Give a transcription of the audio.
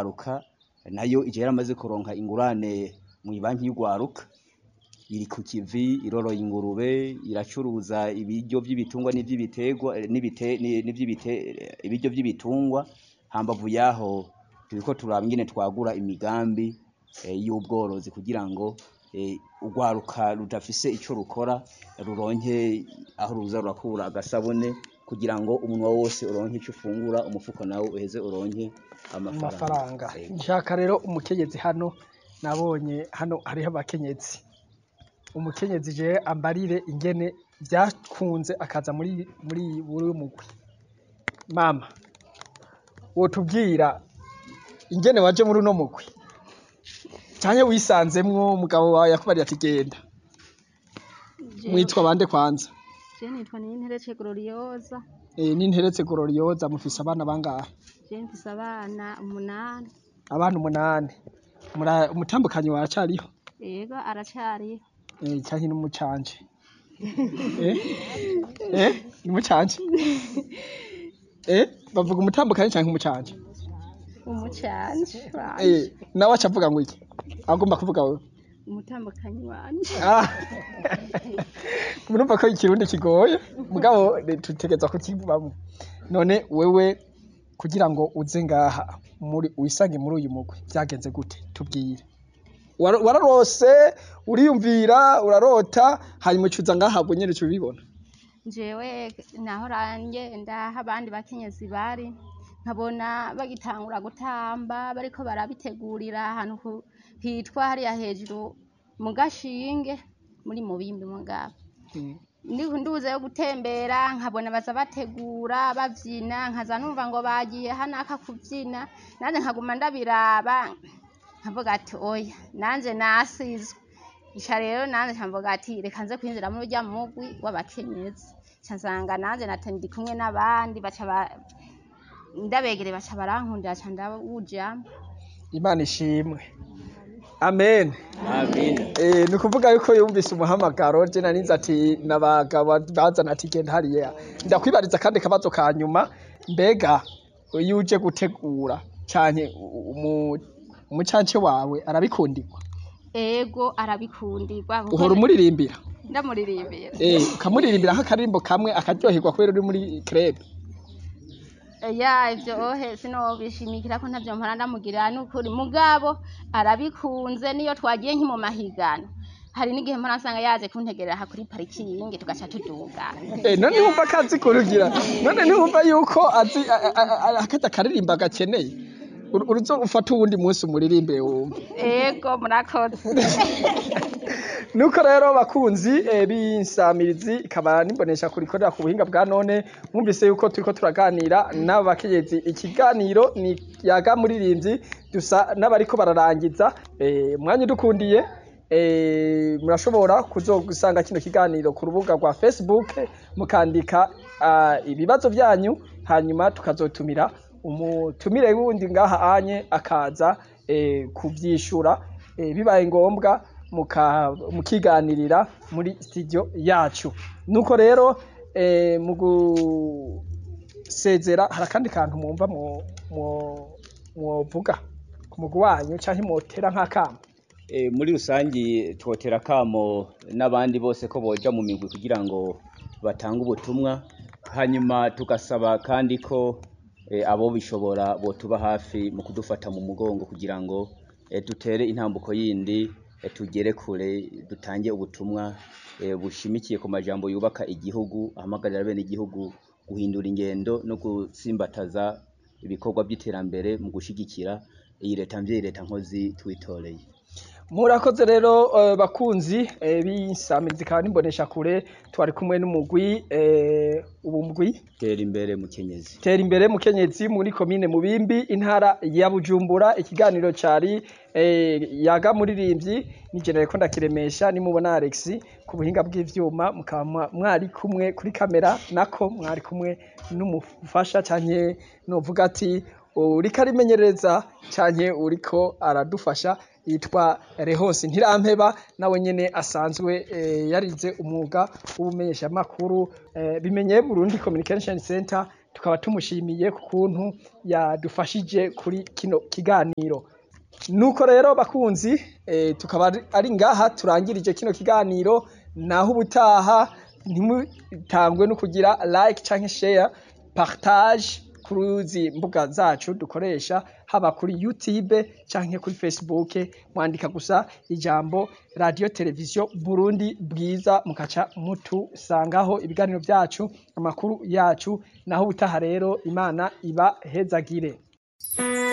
y'ugwaruka nayo ije yaramaze kuronka ingurane mw'ibanki y'ugwaruka iri ku kivi iroroye ingurube iracuruza ibiryo vy'ibitungwa n'ivy'ibiterwa eh, n'ibite- ni- n'ivy'ibite- eh, ibiryo vy'ibitungwa hambavu yaho turiko turaba ingene twagura imigambi eh, y'ubworozi kugira ngo eh, urwaruka rudafise ico rukora ruronke aho ruza rurakura agasabune kugira ngo umunwa wose uronke ico ufungura umufuko nawo uheze uronke amafaranga amafaranga Yego. nshaka rero umukenyezi hano nabonye hano hariho abakenyezi umukenyezi je ambarire ingene vyakunze akaza muri muri buri mugwi mama wotubwira ingene waje muri uno mugwi canke wisanzemwo umugabo wawe yakubariye ati genda mwitwa bande kwanza Je nitwa Ninterece Gloriosa, e, n'interetse gororiyoza mufise abana bangahe je mfise abana umunani, abana umunani Mura- umutambukanyi waracariho yego aracariho. Eh, canke n'umucanje eh eh n'umucanje eh bavuga umutambukanyi canke umucanje Umucanje eh wanje, nawe aca avuga ngo iki agomba kuvuga wewe umutambukanyi wanje. ah murumva ko ikirundi kigoye mugabo eh, tutegerezwa kukivamo none wewe kugira ngo uze ngaha muri wisange muri uyu mugwi vyagenze gute tubwire Wara- wararose uriyumvira urarota hanyuma ucuza ngaha ubwo nyene uca ubibona Jewe nahora ngenda aho abandi bakenyezi bari, nkabona bagitangura gutamba bariko barabitegurira ahantu ku- hitwa hariya hejuru mu gashinge muri mubimbi mugabo. Mm. Ndi- nduze yo gutembera nkabona baza bategura bavyina nkaza numva ngo bagiye hanaka kuvyina nanje nkaguma ndabiraba nkavuga ati oya nanje nasizwe ica rero nanje nkavuga ati reka nze kwinjira muri urya mugwi w'abakenyezi ca nsanga nanje nate ndi kumwe n'abandi baca ba- ndabegere baca barankundira ca ndawujamwo imana ishimwe amen Amen. Eh, ni ukuvuga yuko yumvise umuhamagaro je narinze ati nabagabo bazana ati genda hariya ndakwibariza kandi akabazo ka nyuma mbega iyo uje gutegura canke umu- umucance wawe arabikundirwa ego arabikundirwa kuko uhora umuririmbira ndamuririmbira eh, ukamuririmbira nk'akaririmbo kamwe akaryoherwa kubera uri muri club ya ivyo ohe sinobishimikira ko ntavyo mpora ndamugirira n'ukuri mugabo arabikunze niyo twagiye nki mu mahiganwa hari n'igihe mpora nsanga yaje kuntegerera aha kuri parikingi tugaca tuduga Eh, none wumva akazi kurugira none ntiwumva yuko azi a- a- a- akazi akaririmba gakeneye Uru- uruzo ufata uwundi munsi umuririmbire wumva ego murakoze nuko rero bakunzi eh, b'insamirizi ikaba nimbonesha kurikorera ku buhinga bwa none mwumvise yuko turiko turaganira n'abakenyezi ikiganiro ni yaga muririmbyi dusa n'abariko bararangiza eh, mwanya udukundiye eh, murashobora kuzogusanga kino kiganiro ku rubuga rwa facebook mukandika ah, ibibazo vyanyu hanyuma tukazotumira umutumire wundi ngaha anye akaza eh, kuvyishura eh, bibaye ngombwa muka- mukiganirira muri studio yacu nuko rero eh, mu gusezera hari akandi kantu mwumva mwo- mwo- mwovuga ku mugwi wanyu canke mwotera nk'akamo E, muri rusangi twotera kamo n'abandi bose ko boja mu migwi kugira ngo batange ubutumwa hanyuma tugasaba kandi ko e, abo bishobora botuba hafi mu kudufata mu mugongo kugira ngo e, dutere intambuko yindi e, tugere kure dutange ubutumwa e, bushimikiye ku majambo yubaka igihugu ahamagarira bene igihugu guhindura ingendo no gutsimbataza ibikorwa by'iterambere mu gushigikira iyi leta mvyeyi leta nkozi twitoreye murakoze rero eh, bakunzi eh, b'insamirizi ikaba nimbonesha kure twari kumwe n'umugwi eh, ubu mugwi tera imbere mukenyezi tera imbere mukenyezi muri komine mubimbi intara ya bujumbura ikiganiro cari eh, yaga muririmbyi nigenere ko ndakiremesha nimubona alex ku buhinga bw'ivyuma mukaba mwa- mwari kumwe kuri kamera nako mwari kumwe n'umufasha canke novuga ati uriko arimenyereza canke uriko aradufasha yitwa Rehose Ntirampeba nawe nyene asanzwe eh, yarize umwuga w'ubumenyeshamakuru eh, bimenye Burundi Communication Center tukaba tumushimiye ku kuntu yadufashije kuri kino kiganiro nuko rero bakunzi eh, tukaba ari- ari ngaha turangirije kino kiganiro naho ubutaha ntimutangwe no kugira like canke share partage kuruzi mbuga zacu dukoresha haba kuri youtube canke kuri facebook mwandika gusa ijambo radio televiziyo burundi bwiza mukaca mutusangaho ibiganiro vyacu amakuru yacu naho ubutaha rero imana iba hezagire